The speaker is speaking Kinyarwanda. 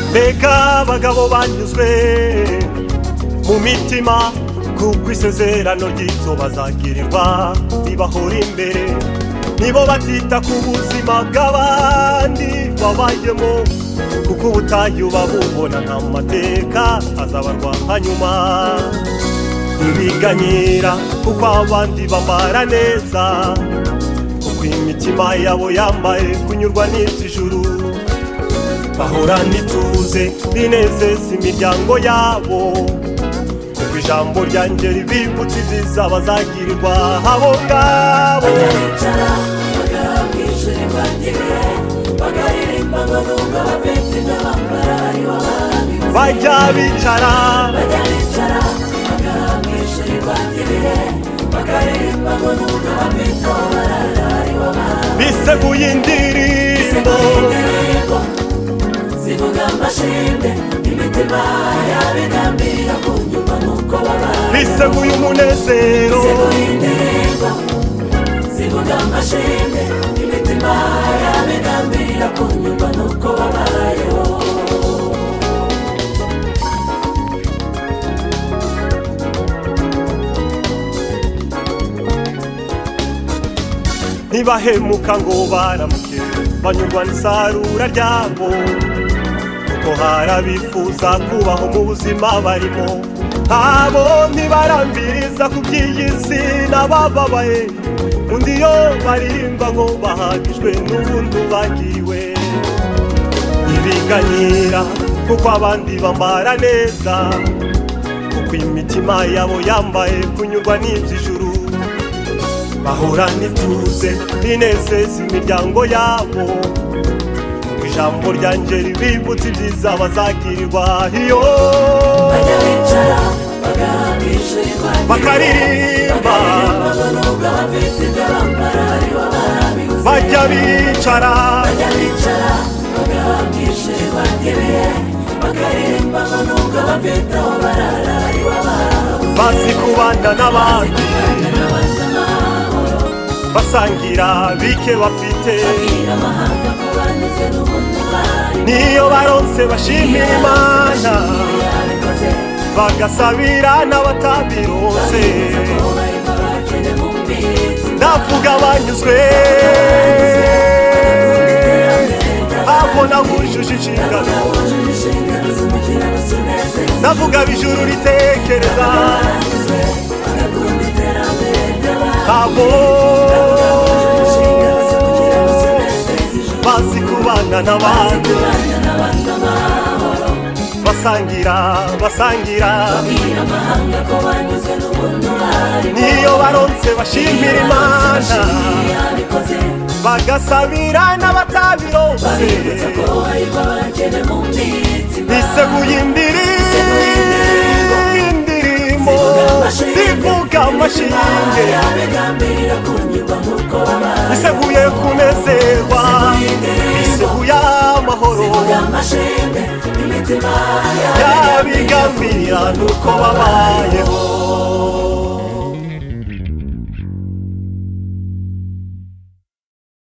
mbega abagabo banyuzwe mu mitima kuko isezerano ry'ibyo bazagirirwa ribahora imbere nibo batita ku buzima bw'abandi babayemo kuko ubutayu babubona nta mu mateka azabarwa hanyuma ntibiganyira kuko abandi bambara neza kuko imitima yabo yambaye kunyurwa n'iby'ijuru bahorana ituze rinezeza imiryango yabo kuko ijambo ryanjye ribibutsa ibyiza bazagirirwa abo ngabo baricara bakaramwishyura imbangire bakaririmba ngo nubwo bafite ibyo bambara aribo barambitse bajya bicara bajya bicara bakaramwishyura imbangire bakaririmba ngo nubwo bafite aho barara aribo barambitse biseguye indirimbo indirimbo zivuga amashimwe imitima yabigambiriye kunyumva nuko babaye biseguye umunezero Seguye indirimbo zivuga amashimwe imitima yabigambirira kunyumva nuko babayeho ntibahemuka ngo baramuke banyurwa n'isarura ryabo kuko hari abifuza kubaho mu buzima barimo abo ntibarambiriza ku by'iyi si n'abababaye undi yo baririmba ngo bahagijwe n'ubundi bagiriwe ntibiganyira kuko abandi bambara neza kuko imitima yabo yambaye kunyurwa n'iby'ijuru bahora n'ituze binezeza imiryango yabo Ngo ijambo ryanjye ribibutsa ibyiza bazagirirwa iyo bajya bicara bagahambishirirwa bakaririmba ngo nubwo abafite ibyo bambara aribo barabibuze bajya bicara bajya bicara bagahambishirirwa ngibihe bakaririmba ngo nubwo abafite aho barara aribo barabuze bazi kubana n'abandi basangira bike bafite amahanga ku banyuze n'ubundi bari niyo baronse bashimira imana bagasabira n'abatabironse ndavuga banyuzwe babona bujuje inshingano ndavuga bijuru ritekereza abo bazi kubana n'abandi basangira basangira niyo baronse bashimira imana bagasabira n'abatabironse biseguye indirimbo indirimbo zivuga amashinge biseguye kunezerwa biseguye amahoro amashimwe imitima yabigambirira nuko babayeho